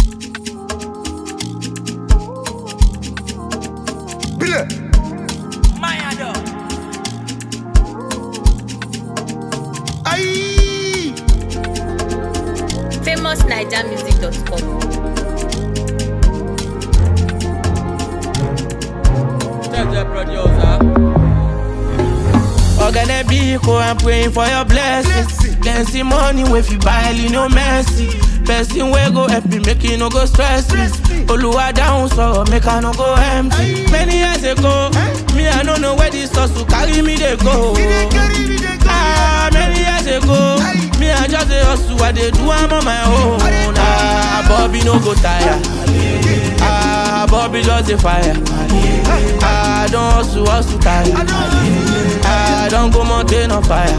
Bile. Mayado. Aïe. famousnigermusic.com. Check the producer. Ogane Biko, I'm praying for your blessings. Blessing. Then see money if you buy you no mercy. Person wey go help me make you no go stress me. Stress me. Oluwa down so make I no go empty. Aye. Many years ago, Eh? me I no know where this hustle carry me dey go. We dey carry, we dey Ah, carry. many years ago, Aye. me I just dey hustle, I dey do am on my own. I dey do Ah, Bobby no go tire. Ah, Bobby just dey fire. Ah, I don hustle, hustle tire. I know. I don't go mountain on fire.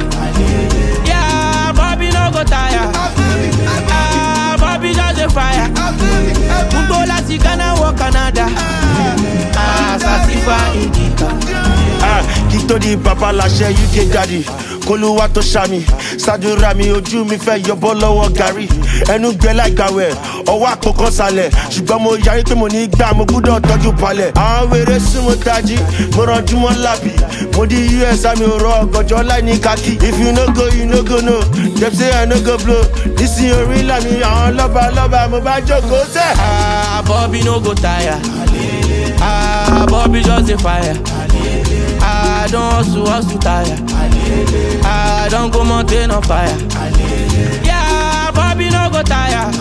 Yeah, Bobby no go tire. I feel it, I Ah, Bobby just a fire. feel it, I feel it. Gbogbo láti Ghana wọ Canada. Ah, Sasifa Indica. Ah, kí tó di bàbá láṣẹ uk daddy kólúwà tó ṣàmì ṣàdúrà mi ojú mi fẹ́ yọbọ́ lọ́wọ́ gàrí ẹnu gbẹ láìgbàwẹ̀ ọwọ́ àpòkan sálẹ̀ ṣùgbọ́n mo yarí pé mo ní gbà mo gbúdọ̀ tọ́jú palẹ̀ àwọn wèrè sún mo tají mo rànjú mọ́ lábì mo di us àmì òrò ọ̀gànjọ́ láì ní kákì if you no go you no go no dem say i no go blow nísìnyí orí làmì àwọn lọ́ba lọ́ba mo bá jókòó sẹ́. Ah, Bobby no go tire. Ah, Bobby just a fire. Ah, I don hustle, hustle tire. Ah, I don go mountain on fire. Yeah, Bobby no go tire.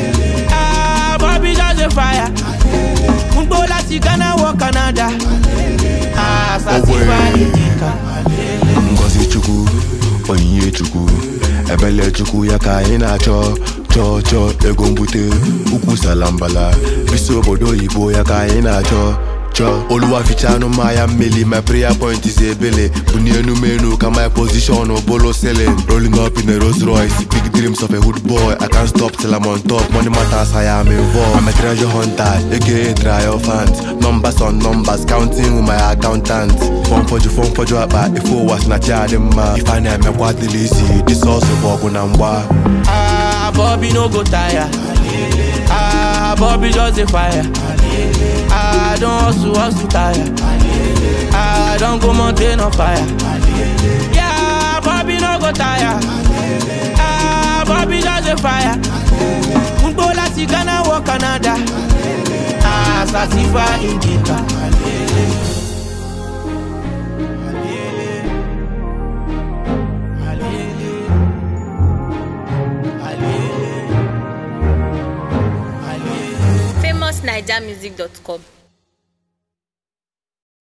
Ah, Bobby just a fire. Gbogbo láti Ghana wọ Canada. Ah, Sasifa Indica. ngozi chukwu onyinye chukwu ebele chukwu ya ka anyị na-achọ chọọ chọọ ego mbute ukwu salambala bisi obodo oyibo ya ka anyị na-achọ chọọ oluwa fichanụ mmanya mmeli my prayer point is ebele bunie enu m enu ka my position bolo selling rolling up in a Rolls Royce big dreams of a hood boy I can't stop till I'm on top money matters I am involved I'm a treasure hunter aka triumphant numbers on numbers counting with my accountant fọn fọjụ fọn fọjụ akpa ife ụwa si na chi adị mma ife a na-emekwa adịla isi disọsụ bụ ọgụ na mgba Ah, Bobby no go tire. Ah, Bobby just a fire. Ah, I don hustle, hustle tire. Ah, I don go mountain on fire. Yeah, Bobby no go tire. Ah, Bobby just a fire. Gbogbo láti Ghana wọ Canada. Ah, Sasifa Indica. famousnigermusic.com.